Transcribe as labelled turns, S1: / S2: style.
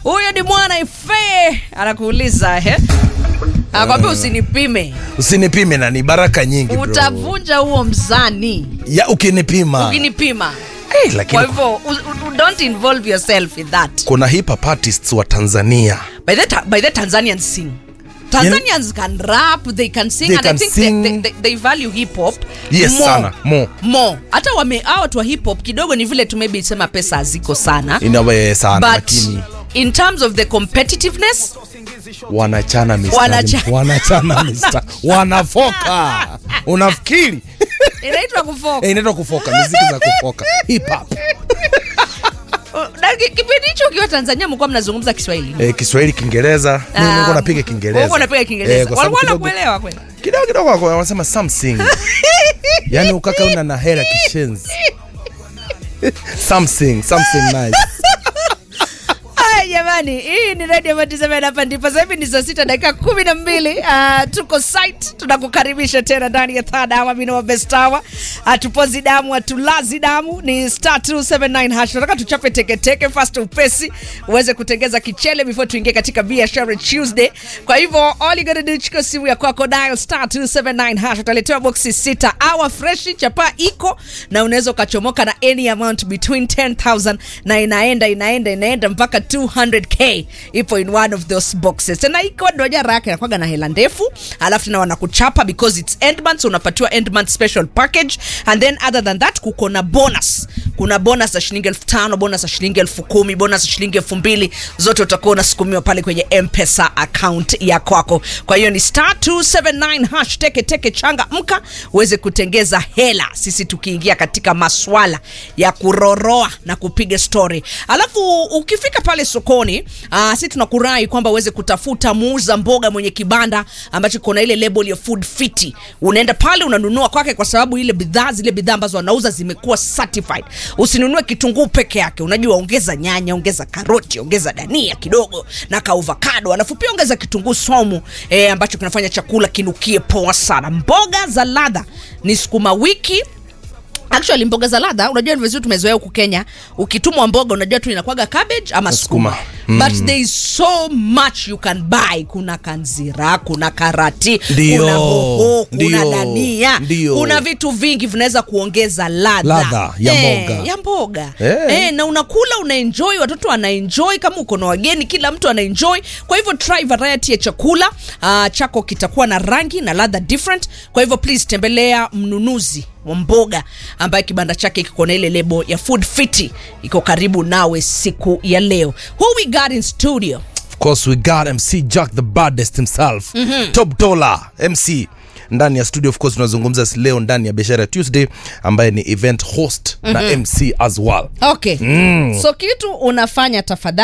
S1: huyo ni mwana ife anakuuliza eh? anakwambia usinipime
S2: usinipime na ni baraka nyingi bro.
S1: utavunja huo mzani
S2: ya ukinipima
S1: ukinipima
S2: hey, lakini
S1: kwa hivyo u- u- don't involve yourself in that
S2: kuna hip hop artists wa tanzania
S1: by the, ta- by the tanzanians sing tanzanians can rap they can sing
S2: They
S1: and
S2: can
S1: i think
S2: sing.
S1: They, they, they, they value hip hop
S2: Yes, sana. More.
S1: more hata wame hao watu wa hip hop kidogo ni vile tu maybe sema pesa haziko sana
S2: inawe sana
S1: but
S2: lakini
S1: in terms of the competitiveness
S2: wanachana mistari.
S1: Wanacha-
S2: wanachana mistari. wanafoka unafikiri
S1: inaitwa kufoka
S2: Eh, inaitwa kufoka miziki za kufoka hip hop
S1: Na ki- kipindi hicho ukiwa tanzania mlikuwa mnazungumza kiswahili
S2: eh, kiswahili kiingereza
S1: Ah,
S2: Mimi nilikuwa napiga kiingereza
S1: Ulikuwa unapiga kiingereza
S2: Eh, kwa sababu
S1: walikuwa
S2: kidogo-
S1: nakuelewa kweli
S2: kidogo kidogo wako- wanasema something yani ukaka una na hera kishenzi something something nice
S1: Haya jamani, hii ni Radio Matisema hapa ndipo sasa hivi ni saa sita dakika kumi na mbili. Uh, tuko site, tunakukaribisha tena ndani ya third hour, mimi wa best hour. Hatupozi damu, hatulazi damu, ni star 279 hash. Tunataka tuchape teke teke fast upesi uweze kutengeza kichele before tuingie katika biashara Tuesday. Kwa hivyo all you gotta do chukua simu ya kwako dial star 279 hash, utaletewa boxi sita. Hour fresh chapa iko na unaweza ukachomoka na any amount between 10000 na inaenda inaenda inaenda mpaka 200k ipo in one of those boxes tena iko ndo jara yake nakwaga na hela ndefu alafu tena wanakuchapa because it's end month so unapatiwa end month special package and then other than that kuko na bonus kuna bonus za shilingi elfu tano bonus za shilingi elfu kumi bonus za shilingi elfu mbili zote utakuwa unasukumiwa pale kwenye mpesa account ya kwako kwa hiyo ni star 279 hash teke teke changa mka uweze kutengeza hela sisi tukiingia katika maswala ya kuroroa na kupiga story alafu ukifika pale sokoni uh, si tunakurai kwamba uweze kutafuta muuza mboga mwenye kibanda ambacho kuna ile label ya food fiti unaenda pale unanunua kwake kwa sababu ile bidhaa zile bidhaa ambazo wanauza zimekuwa certified usinunue kitunguu peke yake unajua ongeza nyanya ongeza karoti ongeza dania kidogo na kaovakado alafu pia ongeza kitunguu somu eh, ambacho kinafanya chakula kinukie poa sana mboga za ladha ni sukuma wiki actually mboga za ladha unajua ni vizuri tumezoea huku kenya ukitumwa mboga unajua tu inakwaga cabbage ama sukuma
S2: Sukuma.
S1: mm. but there is so much you can buy kuna kanzira kuna karati
S2: Ndio.
S1: kuna hoho kuna
S2: Ndio.
S1: dania
S2: Ndio.
S1: kuna vitu vingi vinaweza kuongeza ladha
S2: Ladha ya
S1: Eh,
S2: mboga.
S1: ya mboga
S2: Eh.
S1: Eh, na unakula unaenjoy watoto wanaenjoy kama uko na wageni kila mtu anaenjoy kwa hivyo try variety ya chakula uh, chako kitakuwa na rangi na ladha different kwa hivyo please tembelea mnunuzi wa mboga ambaye kibanda chake kiko na ile lebo ya food fiti iko karibu nawe siku ya leo who we got in studio
S2: of course we got mc jack the baddest himself top dollar mc ndani ya studio of course tunazungumza leo ndani ya biashara tuesday ambaye ni event host na mc as well
S1: okay mm. so kitu unafanya tafadhali